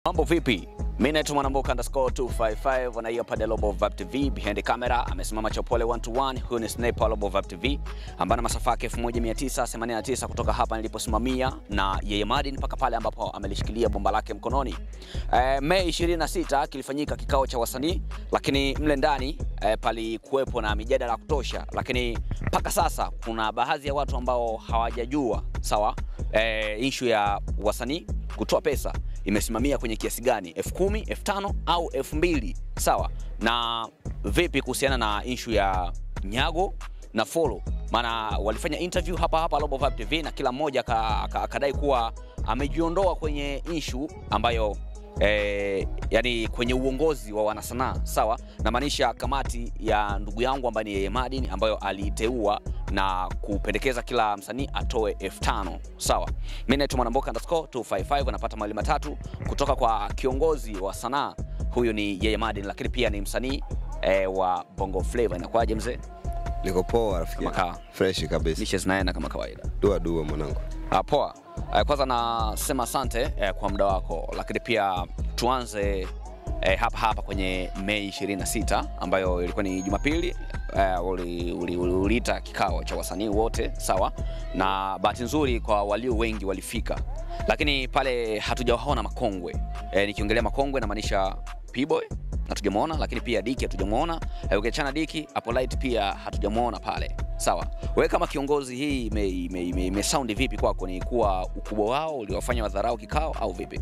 Mambo vipi? Mimi naitwa Mwanamboka underscore 255 na hiyo pale Global Vibe TV behind the camera amesimama Chopole 121 huyu ni Sniper Global Vibe TV ambaye na masafa yake 1989 kutoka hapa niliposimamia na yeye Madin mpaka pale ambapo amelishikilia bomba lake mkononi. E, Mei 26 kilifanyika kikao cha wasanii lakini mle ndani e, palikuwepo na mijadala ya kutosha, lakini mpaka sasa kuna baadhi ya watu ambao hawajajua sawa, e, issue ya wasanii kutoa pesa imesimamia kwenye kiasi gani, elfu kumi, elfu tano au elfu mbili sawa. Na vipi kuhusiana na ishu ya nyago na follow? Maana walifanya interview hapa hapa Global Vibe TV na kila mmoja akadai kuwa amejiondoa kwenye ishu ambayo eh, yani kwenye uongozi wa wanasanaa sawa, namaanisha kamati ya ndugu yangu ambaye ni Yeye Madin ambayo aliiteua na kupendekeza kila msanii atoe elfu tano sawa. Mimi naitwa Mwanamboka underscore 255 anapata mawili matatu kutoka kwa kiongozi wa sanaa, huyu ni Yeye Madin, lakini pia ni msanii eh, wa Bongo Flava. Inakuwaje mzee? Niko poa rafiki. Kama kawa. Fresh kabisa. Lishe zinaenda kama kawaida. Dua dua mwanangu. Ah, poa. Eh, kwanza nasema asante eh, kwa muda wako, lakini pia tuanze eh, hapa hapa kwenye Mei 26 ambayo ilikuwa ni Jumapili. Eh, uliita uli, uli, uliita kikao cha wasanii wote sawa, na bahati nzuri kwa walio wengi walifika, lakini pale hatujawaona makongwe eh, nikiongelea makongwe namaanisha P-Boy hatujamwona, lakini pia Diki hatujamwona. Eh, ukiachana Diki, Apolite pia hatujamwona pale. Sawa, wewe kama kiongozi, hii ime, ime, ime, ime sound vipi kwako? Ni kuwa ukubwa wao uliwafanya wadharau kikao au vipi?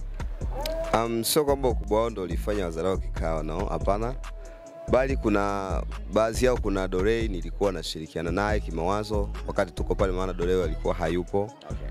Um, sio kwamba ukubwa wao ndo ulifanya wazarao kikao no, hapana, bali kuna baadhi yao, kuna Dorei nilikuwa nashirikiana naye kimawazo wakati tuko pale, maana Dorei alikuwa hayupo.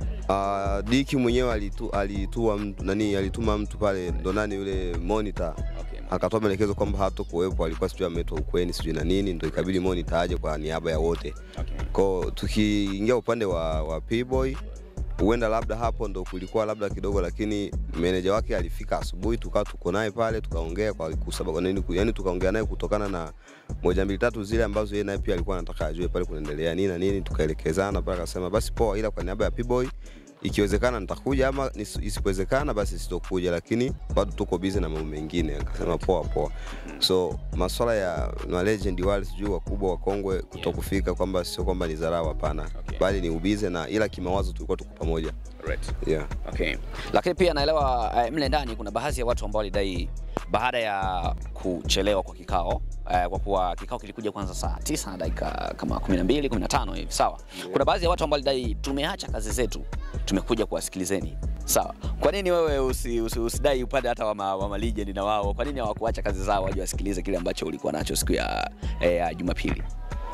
Uh, Diki mwenyewe alitu, alitua mtu, nani alituma mtu pale ndo nani yule monitor akatoa maelekezo kwamba hato kuwepo, alikuwa sijui ametwa ukweni sijui na nini, ndo ikabidi monitor aje kwa niaba ya wote. Kwa tukiingia upande wa, wa P-Boy huenda labda hapo ndo kulikuwa labda kidogo, lakini meneja wake alifika asubuhi, tukawa tuko naye pale tukaongea kwa sababu nini, yani tukaongea naye kutokana na moja mbili tatu zile ambazo yeye naye pia alikuwa anataka ajue pale kunaendelea nini na nini, tukaelekezana mpaka akasema basi poa, ila kwa niaba ya P-Boy ikiwezekana nitakuja ama nis- isipowezekana basi sitokuja, lakini bado tuko busy na mambo mengine. Akasema poa poa. So maswala ya ma legend wale sijui wakubwa wakongwe kutokufika kwamba sio kwamba ni dharau, hapana, Okay. bali ni ubize na ila kimawazo tulikuwa tuko pamoja Right. yeah. Okay. Lakini pia naelewa eh, mle ndani kuna baadhi ya watu ambao walidai baada ya kuchelewa kwa kikao eh, kwa kuwa kikao kilikuja kwanza saa tisa na dakika kama 12 15 hivi sawa. Kuna baadhi ya watu ambao walidai tumeacha kazi zetu tumekuja kuwasikilizeni. Sawa. Kwa nini wewe usi, usi, usidai upande hata wa, ma, wa ma legend na wao? Kwa nini hawakuacha kazi zao waje wasikilize kile ambacho ulikuwa nacho siku ya, eh, ya Jumapili?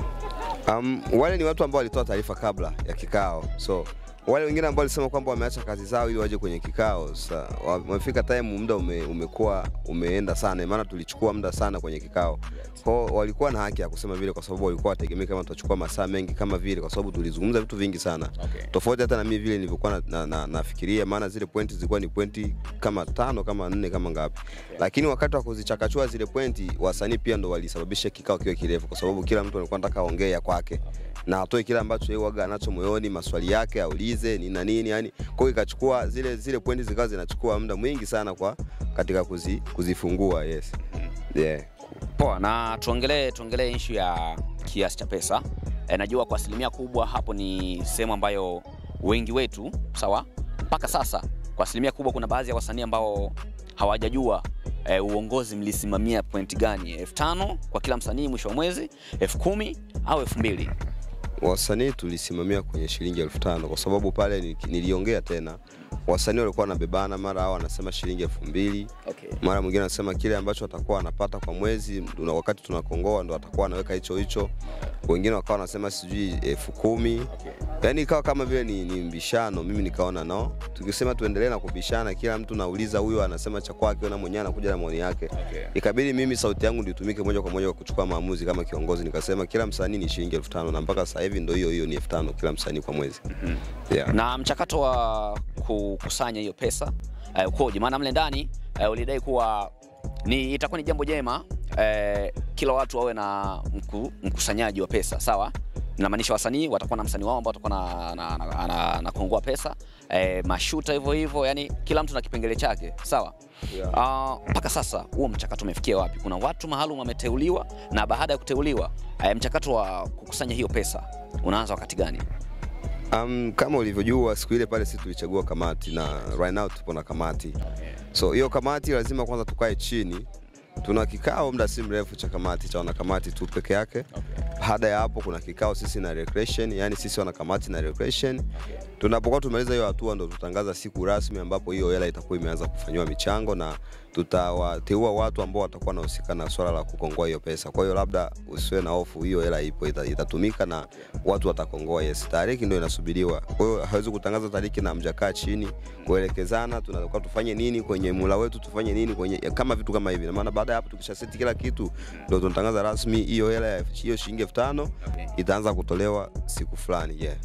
Um, wale ni watu ambao walitoa taarifa kabla ya kikao, so wale wengine ambao walisema kwamba wameacha kazi zao ili waje kwenye kikao, sasa wamefika time, muda ume, umekuwa umeenda sana, maana tulichukua muda sana kwenye kikao. Kwa walikuwa na haki ya kusema vile, kwa sababu walikuwa wategemea kama tutachukua masaa mengi kama vile, kwa sababu tulizungumza vitu vingi sana Okay. tofauti hata na mimi vile nilivyokuwa na, na, na, nafikiria, maana zile pointi zilikuwa ni pointi kama tano kama nne kama ngapi, lakini wakati wa kuzichakachua zile pointi, wasanii pia ndo walisababisha kikao kiwe kirefu, kwa sababu kila mtu alikuwa anataka aongee ya kwake na atoe kile ambacho yeye waga anacho moyoni, maswali yake aulize nini na nini, yani kwa hiyo ikachukua zile zile pointi zikawa zinachukua muda mwingi sana kwa katika kuzi, kuzifungua. Yes, yeah. Poa, na tuongelee tuongelee issue ya kiasi cha pesa. E, najua kwa asilimia kubwa hapo ni sehemu ambayo wengi wetu sawa, mpaka sasa kwa asilimia kubwa kuna baadhi ya wasanii ambao hawajajua e, uongozi mlisimamia pointi gani, elfu tano kwa kila msanii mwisho wa mwezi, elfu kumi au elfu mbili wasanii tulisimamia kwenye shilingi elfu tano kwa sababu pale ni- niliongea tena, wasanii walikuwa wanabebana, mara hao wanasema shilingi elfu mbili okay. mara mwingine anasema kile ambacho atakuwa anapata kwa mwezi tuna, wakati tunakongoa ndo atakuwa anaweka hicho hicho, wengine wakawa wanasema sijui elfu kumi Okay. yaani ikawa kama vile ni, ni mbishano. Mimi nikaona no, tukisema tuendelee na kubishana, kila mtu nauliza, huyo anasema cha kwake na mwenyewe anakuja na maoni yake Okay. ikabidi mimi sauti yangu ndio itumike moja kwa moja kwa kuchukua maamuzi kama kiongozi. Nikasema kila msanii ni shilingi elfu tano na mpaka sasa hivi ndo hiyo hiyo ni elfu tano kila msanii kwa mwezi yeah. na mchakato wa kukusanya hiyo pesa eh, ukoje? Maana mle ndani eh, ulidai kuwa ni itakuwa ni jambo jema eh, kila watu wawe na mku, mkusanyaji wa pesa sawa, Inamaanisha wasanii watakuwa na msanii wao ambao watakuwa na, na, na, na, na kuongoa pesa eh, mashuta hivyo hivyo, yani kila mtu na kipengele chake, sawa. Yeah. Ah, mpaka sasa huo mchakato umefikia wapi? Kuna watu maalum wameteuliwa, na baada ya kuteuliwa eh, mchakato wa kukusanya hiyo pesa unaanza wakati gani? Um, kama ulivyojua siku ile pale sisi tulichagua kamati na right now tupo na kamati. So hiyo kamati lazima kwanza tukae chini. Tuna kikao muda si mrefu cha kamati cha wanakamati tu peke yake. Baada ya hapo kuna kikao sisi na recreation, yani sisi wanakamati na recreation. Tunapokuwa tumaliza hiyo hatua ndo tutangaza siku rasmi ambapo hiyo hela itakuwa imeanza kufanyiwa michango na tutawateua watu ambao watakuwa wanahusika na swala la kukongoa hiyo pesa. Kwa hiyo labda usiwe na hofu, hiyo hela ipo ita- itatumika na watu watakongoa. Yes, tariki ndio inasubiriwa. Kwa hiyo hawezi kutangaza tariki na mjakaa chini kuelekezana, tunatakiwa tufanye nini kwenye mula wetu, tufanye nini kwenye kama vitu kama hivi. Na maana baada ya hapo tukishaseti kila kitu, ndio tunatangaza rasmi hiyo hela ya hiyo shilingi elfu tano itaanza kutolewa siku fulani. Yeah.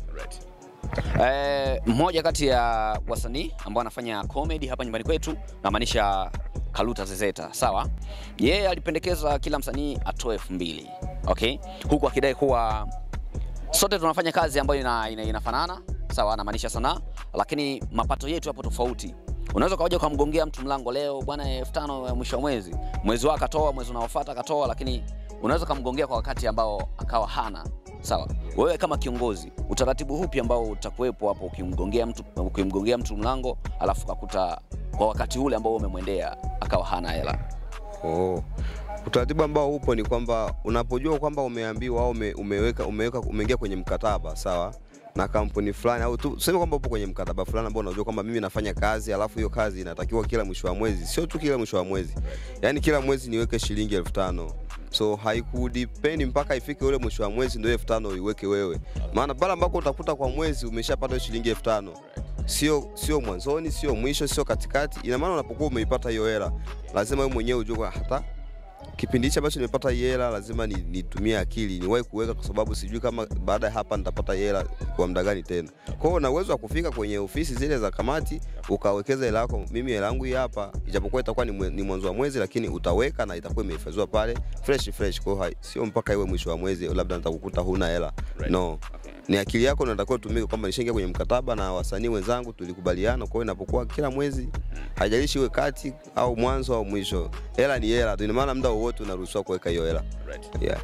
Eh, mmoja kati ya wasanii ambao anafanya comedy hapa nyumbani kwetu namaanisha Kaluta Zezeta, sawa. Yeye alipendekeza kila msanii atoe elfu mbili okay, huku akidai kuwa sote tunafanya kazi ambayo ina, ina, inafanana sawa, anamaanisha sanaa, lakini mapato yetu yapo tofauti. Unaweza ukaja ukamgongea mtu mlango leo, bwana, elfu tano ya mwisho wa mwezi, mwezi wake akatoa, mwezi unaofuata akatoa, lakini unaweza ukamgongea kwa wakati ambao akawa hana sawa. Wewe kama kiongozi, utaratibu hupi ambao utakuwepo hapo ukimgongea mtu, ukimgongea mtu mlango alafu kakuta kwa wakati ule ambao umemwendea akawa hana hela? Oh. Utaratibu ambao upo ni kwamba unapojua kwamba umeambiwa au ume, umeweka umeweka umeingia kwenye mkataba sawa na kampuni fulani au tu- tuseme kwamba upo kwenye mkataba fulani ambao unajua kwamba mimi nafanya kazi alafu hiyo kazi inatakiwa kila mwisho wa mwezi, sio tu kila mwisho wa mwezi, yaani kila mwezi niweke shilingi elfu tano so haikudipendi mpaka ifike ule mwisho wa mwezi ndio elfu tano uiweke wewe, maana pale ambako utakuta kwa mwezi umeshapata hiyo shilingi elfu tano sio sio mwanzoni, sio mwisho, sio katikati. Ina maana unapokuwa umeipata hiyo hela, lazima wewe mwenyewe ujue kwa hata kipindi hichi ambacho nimepata hii hela lazima ni- nitumie akili niwahi kuweka, kwa sababu sijui kama baada ya hapa nitapata hii hela kwa muda gani tena. Kwa hiyo una uwezo wa kufika kwenye ofisi zile za kamati ukawekeza hela yako. Mimi hela yangu hii hapa, ijapokuwa itakuwa ni, mwe- ni mwanzo wa mwezi, lakini utaweka na itakuwa imehifadhiwa pale fresh fresh. Kwa hiyo hai- sio mpaka iwe mwisho wa mwezi labda nitakukuta huna hela no ni akili yako natakiwa tumike kwamba nishaingia kwenye mkataba na wasanii wenzangu tulikubaliana. Kwa hiyo inapokuwa kila mwezi, haijalishi iwe kati au mwanzo au mwisho, hela ni hela tu. Ina maana muda wowote unaruhusiwa kuweka hiyo hela yeah.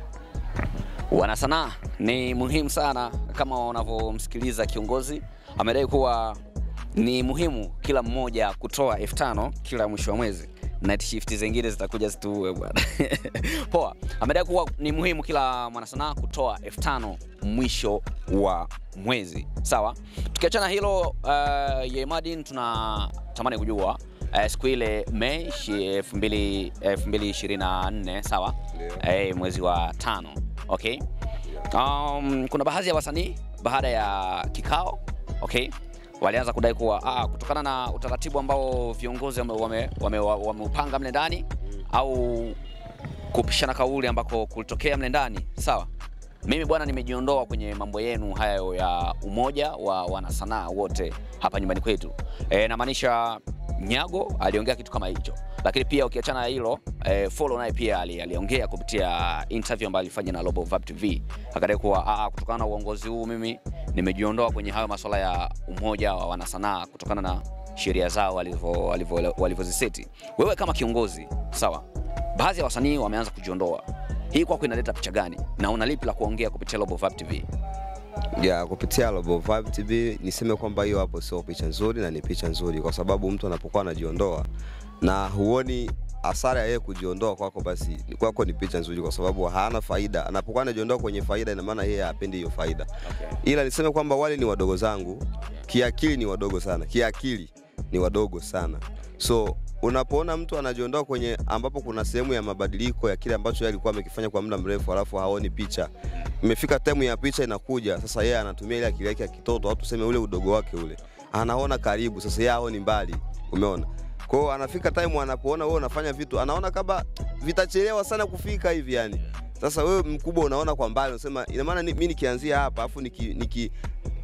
Wanasanaa ni muhimu sana, kama unavyomsikiliza kiongozi amedai kuwa ni muhimu kila mmoja kutoa elfu tano kila mwisho wa mwezi. Night shift zingine zitakuja zituue bwana. Poa, amedai kuwa ni muhimu kila mwanasanaa kutoa elfu tano mwisho wa mwezi. Sawa, tukiachana hilo, uh, Yemadin tunatamani kujua uh, siku ile Mei shi- 2000 2024 sawa, eh, mwezi wa tano okay. Um, kuna baadhi ya wasanii baada ya kikao okay, walianza kudai kuwa ah, kutokana na utaratibu ambao viongozi wameupanga wame, wame, wameupanga mle ndani au kupishana kauli ambako kulitokea mle ndani sawa, mimi bwana, nimejiondoa kwenye mambo yenu hayo ya umoja wa wanasanaa wote hapa nyumbani kwetu. E, namaanisha Nyago aliongea kitu kama hicho, lakini pia ukiachana na hilo e, Follow naye pia ali- aliongea kupitia interview ambayo alifanya na Global Vibe TV akadai kuwa "Ah, kutokana na uongozi huu mimi nimejiondoa kwenye hayo masuala ya umoja wa wanasanaa kutokana na sheria zao walivyo- walivyo- walivyoziseti. Wewe kama kiongozi sawa, baadhi ya wasanii wameanza kujiondoa, hii kwako inaleta picha gani na una lipi la kuongea kupitia Global Vibe TV? ya kupitia Global Vibe TV niseme kwamba hiyo hapo sio picha nzuri na ni picha nzuri, kwa sababu mtu anapokuwa anajiondoa na huoni hasara ya yeye kujiondoa kwako, basi kwako ni picha nzuri, kwa sababu hana faida. Anapokuwa anajiondoa kwenye faida, ina maana yeye hapendi hiyo faida. Ila niseme kwamba wale ni wadogo zangu, kiakili ni wadogo sana, kiakili ni wadogo sana. So unapoona mtu anajiondoa kwenye ambapo kuna sehemu ya mabadiliko ya kile ambacho yeye alikuwa amekifanya kwa muda mrefu, alafu haoni picha, imefika temu ya picha inakuja sasa, yeye anatumia ile akili yake ya kitoto au tuseme ule udogo wake ule, anaona karibu, sasa yeye haoni mbali, umeona? Kwa hiyo anafika time anapoona wewe unafanya vitu, anaona kama vitachelewa sana kufika hivi yani. Sasa wewe mkubwa unaona kwa mbali, unasema ina maana ni- mimi nikianzia hapa afu niki, niki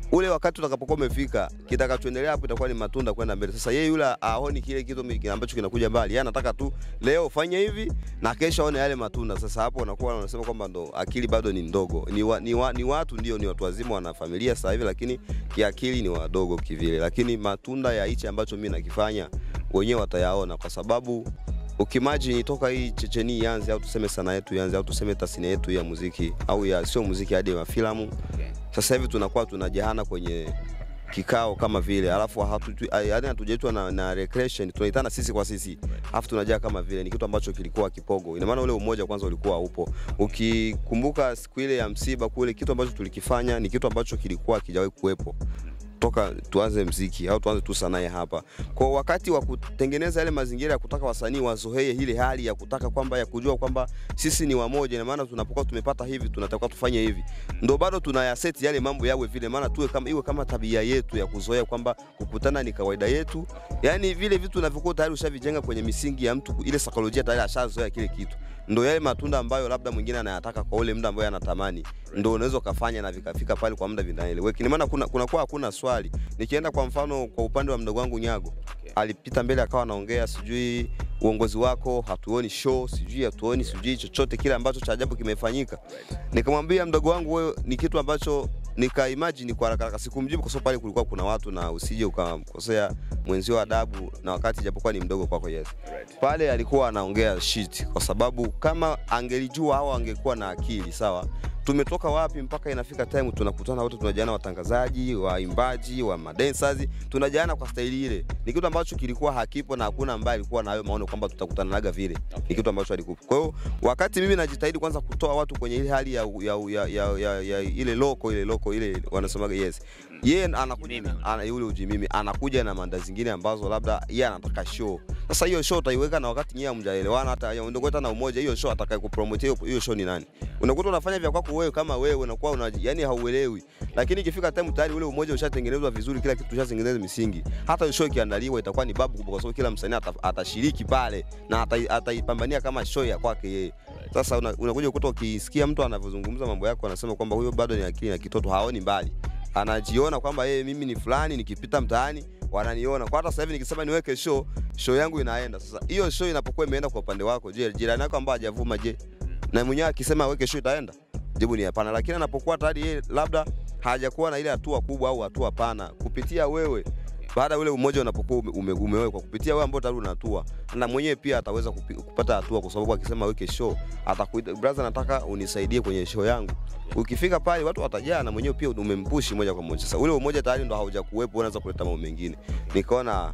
ule wakati utakapokuwa umefika, kitakachoendelea hapo itakuwa ni matunda kwenda mbele. Sasa yeye yule aoni kile kitu mi- ambacho kinakuja mbali, yeye anataka tu leo fanye hivi na kesho aone yale matunda. Sasa hapo unakuwa unasema kwamba ndo akili bado ni ndogo. Ni, wa, ni, wa, ni watu ndio, ni watu wazima, wana familia sasa hivi, lakini kiakili ni wadogo kivile, lakini matunda ya hichi ambacho mimi nakifanya wenyewe watayaona kwa sababu ukimagine toka hii checheni ianze au tuseme sanaa yetu ianze au tuseme tasnia yetu ya muziki au ya sio muziki hadi ya filamu sasa hivi tunakuwa tunajahana kwenye kikao kama vile alafu hatu- yaani hatujaitwa na, na recreation tunaitana sisi kwa sisi alafu tunajaa kama vile ni kitu ambacho kilikuwa kipogo ina maana ule umoja kwanza ulikuwa upo ukikumbuka siku ile ya msiba kule kitu ambacho tulikifanya ni kitu ambacho kilikuwa kijawahi kuwepo toka tuanze mziki au tuanze tu sanaa ya hapa. Kwa wakati wa kutengeneza yale mazingira ya kutaka wasanii wazoee ile hali ya kutaka kwamba ya kujua kwamba sisi ni wamoja, na maana tunapokuwa tumepata hivi tunatakiwa tufanye hivi, ndo bado tunayaseti yale mambo yawe vile, maana tuwe kama iwe kama tabia yetu ya kuzoea kwamba kukutana ni kawaida yetu, yani vile vitu unavyokuwa tayari ushavijenga kwenye misingi ya mtu, ile saikolojia tayari ashazoea kile kitu ndo yale matunda ambayo labda mwingine anayataka kwa ule muda ambayo anatamani, ndo unaweza ukafanya na vikafika pale kwa muda vinaeleweka. Ni maana kuna kunakuwa hakuna swali. Nikienda kwa mfano kwa upande wa mdogo wangu Nyago, alipita mbele akawa anaongea sijui uongozi wako hatuoni show, sijui hatuoni sijui chochote kile ambacho cha ajabu kimefanyika. Nikamwambia mdogo wangu, wewe ni kitu ambacho nika imagine kwa haraka haraka, sikumjibu kwa sababu pale kulikuwa kuna watu na usije ukamkosea mwenzio adabu, na wakati japokuwa ni mdogo kwako, yes pale alikuwa anaongea shit, kwa sababu kama angelijua au angekuwa na akili sawa, tumetoka wapi mpaka inafika time tunakutana wote, tunajana watangazaji, waimbaji, wa madancers, tunajana kwa staili ile. Ni kitu ambacho kilikuwa hakipo na hakuna ambaye alikuwa na hayo maono kwamba tutakutana naga vile. Ni kitu ambacho alikuwa. Kwa hiyo wakati mimi najitahidi kwanza kutoa watu kwenye ile hali ya, ya, ya, ya, ya, ya ile loko ile loko ile wanasemaga yes, yeye anakuja Ujimimi. ana yule ujimimi anakuja na manda zingine ambazo labda yeye anataka show. Sasa hiyo show utaiweka na wakati nyinyi hamjaelewana hata ndio hata na umoja, hiyo show atakaye kupromote hiyo hiyo show ni nani? Unakuta unafanya vya kwako wewe kama wewe unakuwa una yani hauelewi, lakini ikifika time tayari ule umoja ushatengenezwa vizuri, kila kitu ushatengenezwa misingi. Hata show ikiandaliwa itakuwa ni babu kubwa, kwa sababu kila msanii ata- atashiriki pale na atai- ataipambania kama show ya kwake yeye. Sasa una- unakuja ukuta ukisikia mtu anavyozungumza mambo yako, anasema kwamba huyo bado ni akili na kitoto, haoni mbali anajiona kwamba yeye mimi ni fulani, nikipita mtaani wananiona. Kwa hata sasa hivi nikisema niweke show, show yangu inaenda. Sasa hiyo show inapokuwa imeenda kwa upande wako, je, jirani yako ambaye hajavuma, je, na mwenyewe akisema aweke show itaenda? Jibu ni hapana. Lakini anapokuwa tayari yeye labda hajakuwa na ile hatua kubwa au hatua pana kupitia wewe baada ya ule umoja unapokuwa ume, ume, umewekwa kupitia wewe ambao tayari una hatua, na mwenyewe pia ataweza kupi, kupata hatua, kwa sababu akisema weke show, atakuita brother, nataka unisaidie kwenye show yangu. Ukifika pale watu watajaa, na mwenyewe pia umempushi moja kwa moja. Sasa ule umoja tayari ndo haujakuwepo, unaweza kuleta mambo mengine. Nikaona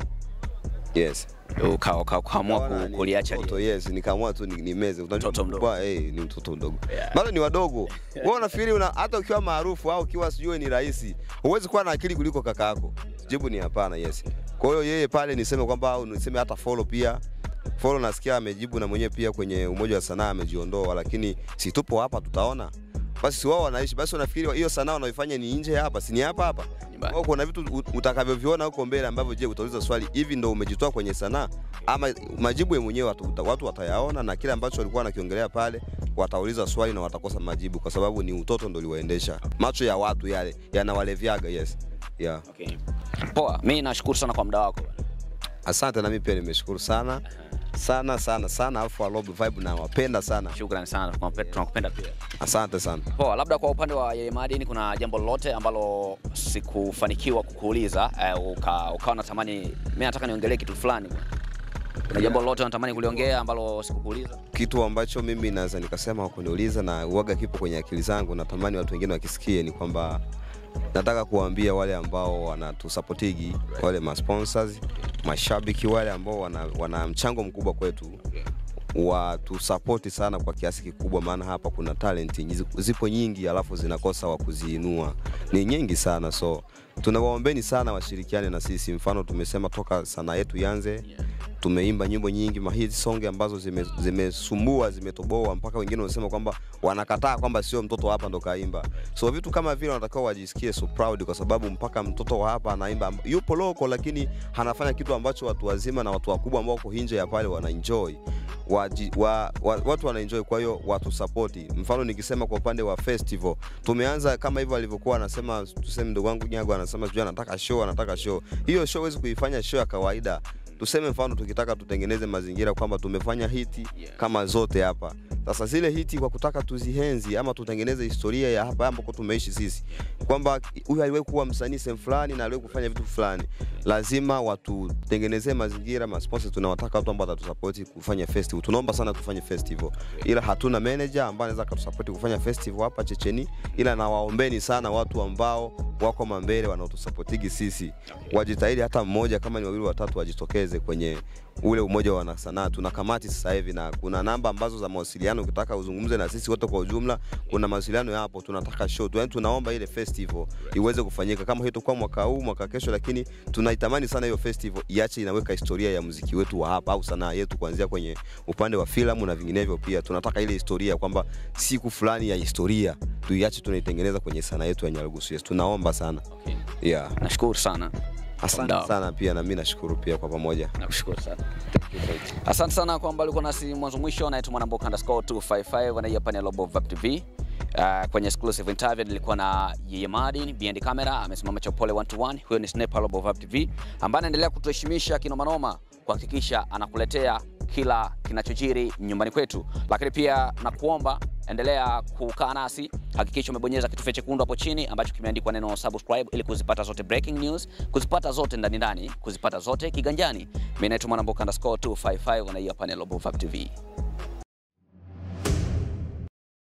yes Uka- uka- ukaamua Nikaona ku- ni kuliacha mtoto, lile. yes, nikaamua tu ni- nimeze. Unajua Mtoto mdogo. mkubwa, eh, ni mtoto mdogo Yeah. bado ni wadogo. Wewe unafikiri una, hata ukiwa maarufu au ukiwa sijui ni rais, huwezi kuwa na akili kuliko kaka yako? Jibu ni hapana, yes. Kwa hiyo yeye pale niseme kwamba au niseme hata follow pia follow, nasikia amejibu na mwenyewe pia kwenye umoja wa sanaa amejiondoa, lakini si tupo hapa, tutaona basi si wao wanaishi basi, unafikiri hiyo sanaa wanaoifanya ni nje ya hapa, si ni hapa hapa? Nyumbani. Kwa kuna vitu ut- utakavyoviona huko mbele ambavyo, je, utauliza swali hivi, ndo umejitoa kwenye sanaa ama majibu ya mwenyewe watu, uta- watu watayaona, na kile ambacho walikuwa wanakiongelea pale watauliza swali na watakosa majibu, kwa sababu ni utoto ndo liwaendesha. Macho ya watu yale yanawalevyaga. Yes, yeah. Okay. Poa, mi nashukuru sana kwa muda wako. Asante, na mimi pia nimeshukuru sana sana sana sana, alafu Alobe Vibe nawapenda sana, Shukrani sana, tunakupenda tunakupenda pia. asante sana. Poa, labda kwa upande wa Yeye Madini kuna jambo lolote ambalo sikufanikiwa kukuuliza eh, uka, ukawa natamani mimi nataka niongelee kitu fulani bwana. Kuna jambo lolote unatamani kuliongea ambalo sikukuuliza? kitu ambacho mimi naweza nikasema kwa kuniuliza na uoga kipo kwenye akili zangu, natamani watu wengine wakisikie, ni kwamba nataka kuwaambia wale ambao wanatusapotigi, wale masponsors, mashabiki wale ambao wana, wana mchango mkubwa kwetu watusapoti sana kwa kiasi kikubwa, maana hapa kuna talent nyi- zipo nyingi, alafu zinakosa wa kuziinua, ni nyingi sana, so tunawaombeni sana washirikiane na sisi. Mfano tumesema toka sanaa yetu ianze tumeimba nyimbo nyingi mahit song ambazo zime- zimesumbua zimetoboa mpaka wengine wanasema kwamba wanakataa kwamba sio mtoto wa hapa ndo kaimba so vitu kama vile wanatakiwa wajisikie so proud kwa sababu mpaka mtoto wa hapa anaimba yupo loko lakini anafanya kitu ambacho watu wazima na watu wakubwa ambao wako nje ya pale wanaenjoy waji, wa, wa, watu wanaenjoy kwa hiyo watu sapoti mfano nikisema kwa upande wa festival tumeanza kama hivyo alivyokuwa anasema tuseme ndugu wangu nyago anasema sijui anataka show anataka show hiyo show huwezi kuifanya show ya kawaida tuseme mfano tukitaka tutengeneze mazingira kwamba tumefanya hiti Yeah. kama zote hapa sasa zile hiti kwa kutaka tuzihenzi ama tutengeneze historia ya hapa ambako tumeishi sisi kwamba huyu aliwahi kuwa msanii sehemu fulani na aliwahi kufanya vitu fulani lazima watutengenezee mazingira masponsa tunawataka watu ambao watatusapoti kufanya festival tunaomba sana tufanye festival ila hatuna manager ambaye anaweza akatusapoti kufanya festival hapa checheni ila nawaombeni sana watu ambao wako mambele wanaotusapotigi sisi wajitahidi hata mmoja kama ni wawili watatu wajitokeze kwenye ule umoja wa wanasanaa tuna kamati sasa hivi na kuna namba ambazo za mawasiliano ukitaka uzungumze na sisi wote kwa ujumla kuna mawasiliano yapo tunataka show tu yani tunaomba ile festival iweze kufanyika kama hiyo itakuwa mwaka huu mwaka kesho lakini tunaitamani sana hiyo festival iache inaweka historia ya muziki wetu wa hapa au sanaa yetu kuanzia kwenye upande wa filamu na vinginevyo pia tunataka ile historia kwamba siku fulani ya historia tuiache tunaitengeneza kwenye sanaa yetu ya Nyarugusu yes tunaomba sana Okay. yeah Nashukuru sana. asante Ndio. sana pia na mimi nashukuru pia kwa pamoja Nakushukuru sana. Asante sana kwamba ulikuwa nasi mwanzo mwisho. Naitwa Mwanamboka underscore 255 na hii hapa ni Global Vap TV. Uh, kwenye exclusive interview nilikuwa na Yeye Madin behind camera, amesimama Chopole 1 to 1. Huyo ni Sniper Global Vap TV ambaye anaendelea kutuheshimisha kinomanoma kuhakikisha anakuletea kila kinachojiri nyumbani kwetu, lakini pia nakuomba endelea kukaa nasi, hakikisha umebonyeza kitufe chekundu hapo chini ambacho kimeandikwa neno subscribe ili kuzipata zote breaking news, kuzipata zote ndani ndani, kuzipata zote kiganjani. Mimi naitwa Mwanamboka underscore 255 na hii hapa ni Global Vap TV.